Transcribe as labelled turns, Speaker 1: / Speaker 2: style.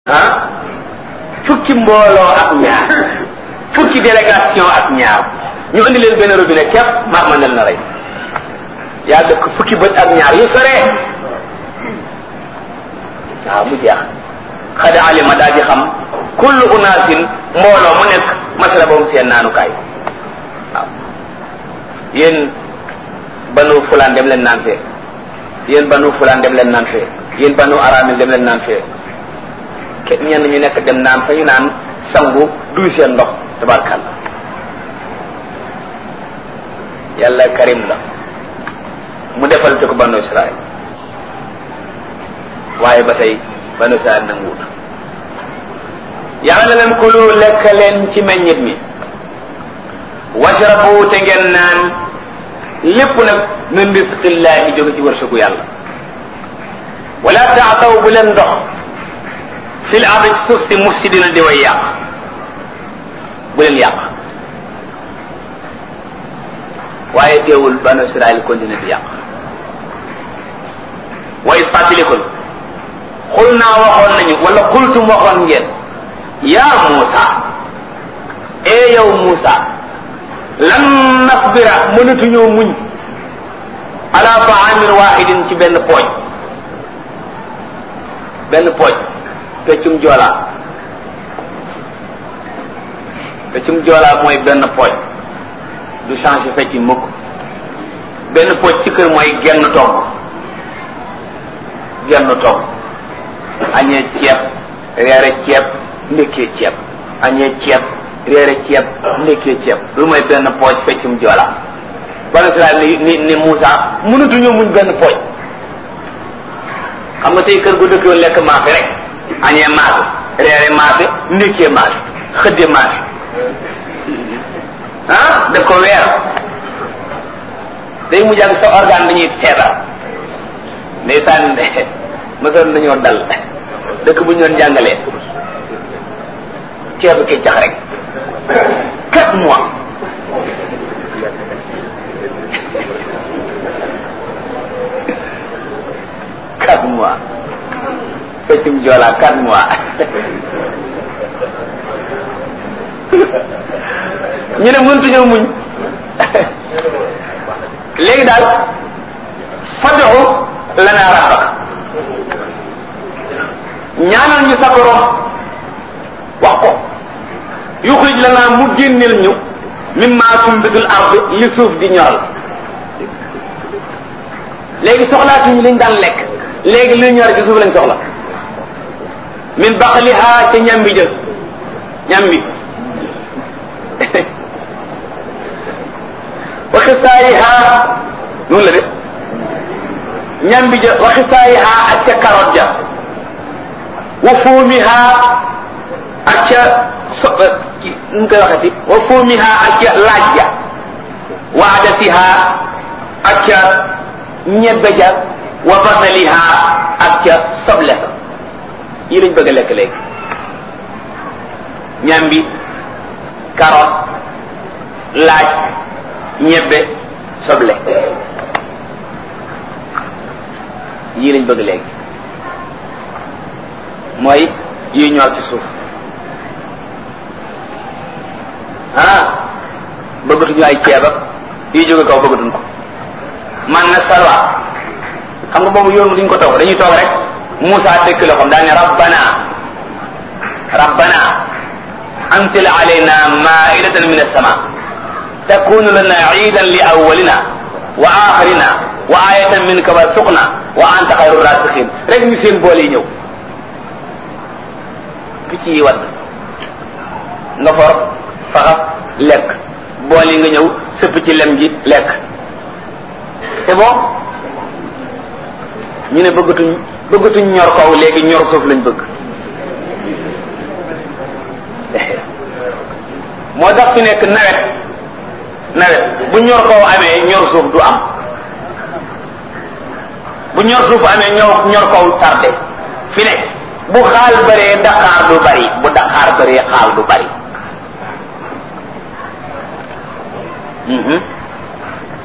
Speaker 1: ah fukki mbooloo ak ñaar fukki délégation ak ñaar ñu indi leen benn robinet képp maa ma nel na rey yaa dëkk fukki bët ak ñaar yu sore waaw mu jeex xada alima daa di xam kullu unaasin mbooloo mu nekk masrabahum seen naanukaay waaw yéen banu fulaan dem leen naan fee yéen banu fulaan dem leen naan fee yéen banu aramil dem leen naan fee ke ñenn ñu nekk dem naan fa ñu naan sangu duy seen ndox tabarkàlla yàlla karim la mu defal te ko banu israel waaye ba tey banu israel nanguwut yàlla na leen kulu lekk leen ci meññit mi washrabu te ngeen naan lépp nag min risqillahi jóge ci wërsëgu yàlla wala taataw bu leen ndox fil ardi ci suuf si mufsidina di way yàq bu leen yàq waaye teewul banu israel continue di yàq wa is fàttalikul xul naa waxoon nañu wala xultum waxoon ngeen yaa Muusa ee yow Muusa lan nasbira mënatuñoo muñ ala taamin wahidin ci benn pooj benn pooj peccum joolaa peccum joolaa mooy benn pooj du changé fecc mukk benn pooj ci kër mooy genn togg genn togg añee ceeb reere ceeb ndekkee ceeb añee ceeb reere ceeb ndekkee ceeb lu mooy benn pooj feccum joolaa banu Israel ni ni ni Moussa mënatuñoo muñ benn pooj xam nga tey kër gu dëkkoon lekk maafe rek añee maafe reere maafe ndekkee maafe xëdde maafe ah daf ko weer day mujj ak sa organe dañuy feebar ndeysaan mësoon nañoo dal dëkk bu ñu doon jàngalee ceebu keccax rek quatre mois quatre mois feccum joolaa quatre mois ñu ne mëntuñoo muñ léegi daal fad'u lana rabbak ñaanal ñu sa borom wax ko yuxrij lana mu génneel ñu mimma tumbitul ard li suuf di ñoral léegi soxlaatuñu liñ daan lekk léegi luy ñor ci suuf lañ soxla min baqliha ca ñambi jël ñambi wa xisaayiha noonu la de ñambi ja wa xisaayiha ak ca carotte ja wa fuumiha ak ca so nu koy waxati wa fuumiha ak ca laaj ja wa adasiha ak ca ñebbe ja wa basaliha ak ca soble sa yi lañ bëgg a lekk léegi ñambi carotte laaj ñebbe soble yii lañ bëgg léegi mooy yi ñor ci suuf ah bëggatuñu ay ceeb ak yi jóge kaw bëggatuñ ko man na salwa xam nga boobu yoon duñ ko toog dañuy toog rek Moussa dëkk loxoom daa ne rabbana rabbana anzil alayna maidatan min as-sama takunu lana iidan li awwalina wa axirina wa ayatan minka warzuqna wa anta xayru rasiqin rek ñu seen boole yi ñëw picc yi wadd nga for faxas lekk bool yi nga ñëw sëpp ci lem gi lekk c'est bon ñu ne bëggatuñ bëggatuñ ñor kaw léegi ñor suuf lañ bëgg moo tax fi nekk nawet nawet bu ñor kaw amee ñor suuf du am bu ñor suuf amee ñor ñor kaw tardé fi ne bu xaal bëree daqaar du bari bu daqaar bëree xaal du bari